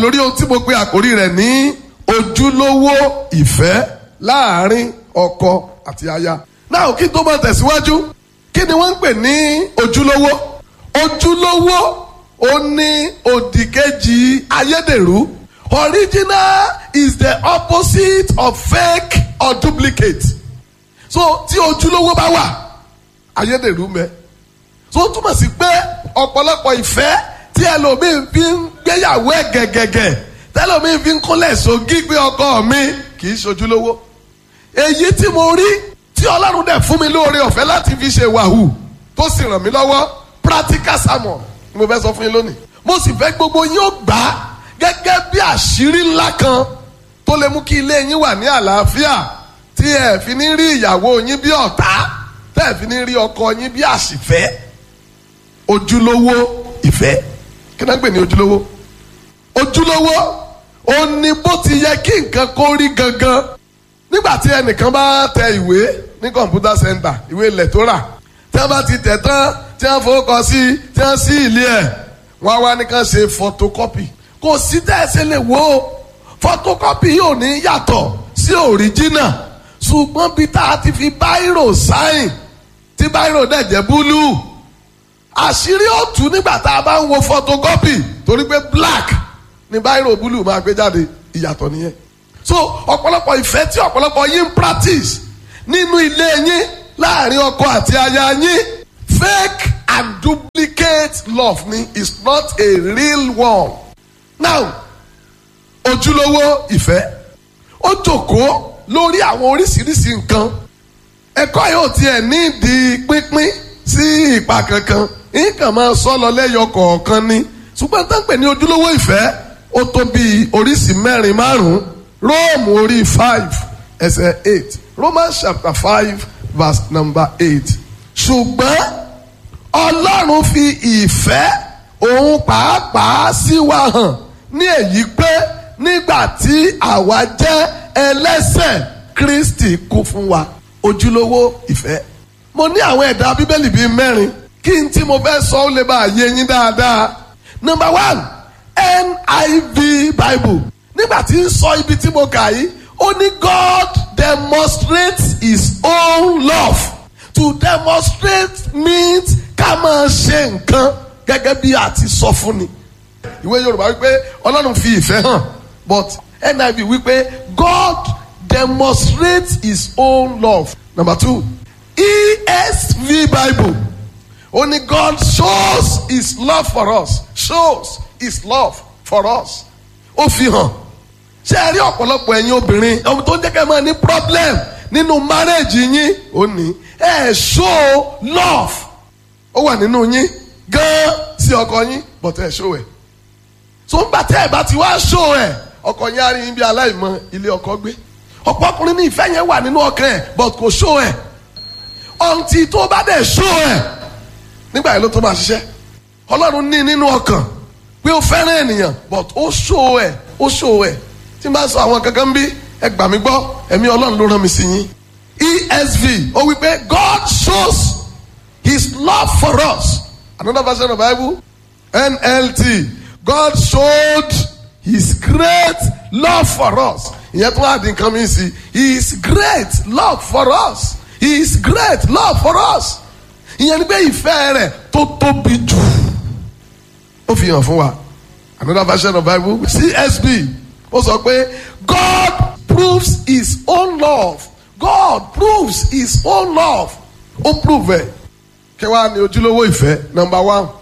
lórí ohun tí mo pe àkórí rẹ̀ ní ojúlówó ìfẹ́ láàárín ọkọ àti aya. náà kí n tó máa tẹ̀síwájú kí ni wọ́n ń pè ní ojúlówó ojúlówó ó ní òdìkejì ayédèrú original is the opposite of fake or duplicate so tí ojúlówó bá wà ayédèrú mẹ́ so ó túmọ̀ sí pé ọ̀pọ̀lọpọ̀ ìfẹ́ tí ẹlòmíín fi ń gbéyàwó ẹ̀ gẹ̀gẹ̀gẹ̀ tẹlòmíín fi ń kúnlẹ̀ sógí pé ọkọ mi kì í ṣojúlówó èyí tí mo rí tí ọlọ́run dẹ̀ fún mi lóore ọ̀fẹ́ láti fi ṣe wàhù tó sì ràn mí lọ́wọ́ practical sermon ni mo fẹ́ sọ fún yín lónìí mo sì fẹ́ gbogbo yín ó gbà á gẹ́gẹ́ bí àṣírí ńlá kan tó lè mú kí ilé yín wà ní àlàáfíà tí ẹ fi ní rí ìyàwó yín bí ọ̀tá tẹ́ ẹ fi ní rí ọkọ yín bí àṣìfẹ́ ojúlówó ìfẹ́ kí náà ń pè ní ojúlówó ojúlówó ó ní bó ti yẹ kí nǹkan kó rí gangan nígbà tí ẹnìkan bá tẹ ìwé ní kọ̀ǹpútà center ìwé ilẹ̀ tó rà tí wọ́n bá ti tẹ̀ tán tí wọ́n fowókọ sí tí wọ́n sí ilé ẹ̀ wọ́n á wá nìkan ṣe photocopy kò sí tẹ́ ẹ ṣe lè wò ó photocopy yóò ní yàtọ̀ sí original ṣùgbọ́n bí tá a ti fi báírò sáìn tí báírò dẹ̀ jẹ́ búlúù àṣírí ó tú nígbà tá a bá ń wo photocopy torí pé black ni báírò búlúù máa gbé jáde ìyàtọ̀ nìyẹn so ọ̀pọ̀lọpọ̀ ìfẹ́ tí ọ̀pọ̀lọpọ̀ yín ń practice nínú ilé yín láàrin ọkọ àti aya yín fake and duplicate love ni is not a real one now ojúlówó ìfẹ́ ó jókòó lórí àwọn oríṣiríṣi nǹkan ẹ̀kọ́ yóò tiẹ̀ ní ìdí pínpín sí ìpa kankan nǹkan máa sọ lọ lẹ́yọ kọ̀ọ̀kan ni ṣùgbọ́n tó ń pè ní ojúlówó ìfẹ́ ó tó bí oríṣi mẹ́rin márùn-ún róòmù orí five ẹsẹ̀ eight romans chapter five verse number eight ṣùgbọ́n ọlọ́run fi ìfẹ́ òun pàápàá sí wa hàn ní èyí pé nígbà tí àwa jẹ́ ẹlẹ́sẹ̀ kristi kú fún wa ojúlówó ìfẹ́ mo ní àwọn ẹ̀dá bíbélì bíi mẹ́rin kí n tí mo fẹ́ sọ ó lè bá yé yín dáadáa number one NIV Bible nígbà tí ń sọ ibi tí mo kà yìí ó ní God demonstrates his own love to demonstrate means ká máa ṣe nǹkan gẹ́gẹ́ bí a ti sọ fún ni ìwé Yorùbá wípé Ọlọ́run fi ìfẹ́ hàn but NIV wípé God demonstrates his own love number two ESV Bible only God shows his love for us shows his love for us ó fi hàn ṣé ẹ rí ọ̀pọ̀lọpọ̀ ẹ̀yin obìnrin ọmọ tó ń jẹ́ kẹ́ máa ní problem nínú marriage yín ó ní ẹ show love ó wà nínú yín gan sí ọkọ yín but ẹ show ẹ so ń gbà tẹ́ ẹ bá ti wá show ẹ ọkọ yín á rí yín bí aláìmọ̀ ilé ọkọ gbé ọ̀pọ̀ ọkùnrin ní ìfẹ́ yẹn wà nínú ọkàn ẹ̀ but kò show ẹ̀ ọ̀ǹtì tó bá dẹ̀ show ẹ̀ nígbà yẹn ló tó máa ṣiṣẹ́ ọlọ́run ní nínú ọkàn pé ó fẹ́ràn ènìyàn but ó show ẹ̀ ó show ẹ̀ tí n bá sọ àwọn kankan bí ẹ gbà mí gbọ́ ẹ̀mí ọlọ́run ló rán mi sí yín ESV ó wí pé God shows his love for us another version of Bible NLT God showed his great love for us ìyẹn tó wà dín kan mi sí his great love for us his great love for us ìyẹn ni pé ìfẹ́ rẹ̀ tó tóbi jù ó fi hàn fún wa another version of Bible CSB ó sọ pé God proves his own love God proves his own love ó prove ẹ̀ kí wàá ní ojúlówó ìfẹ́ number one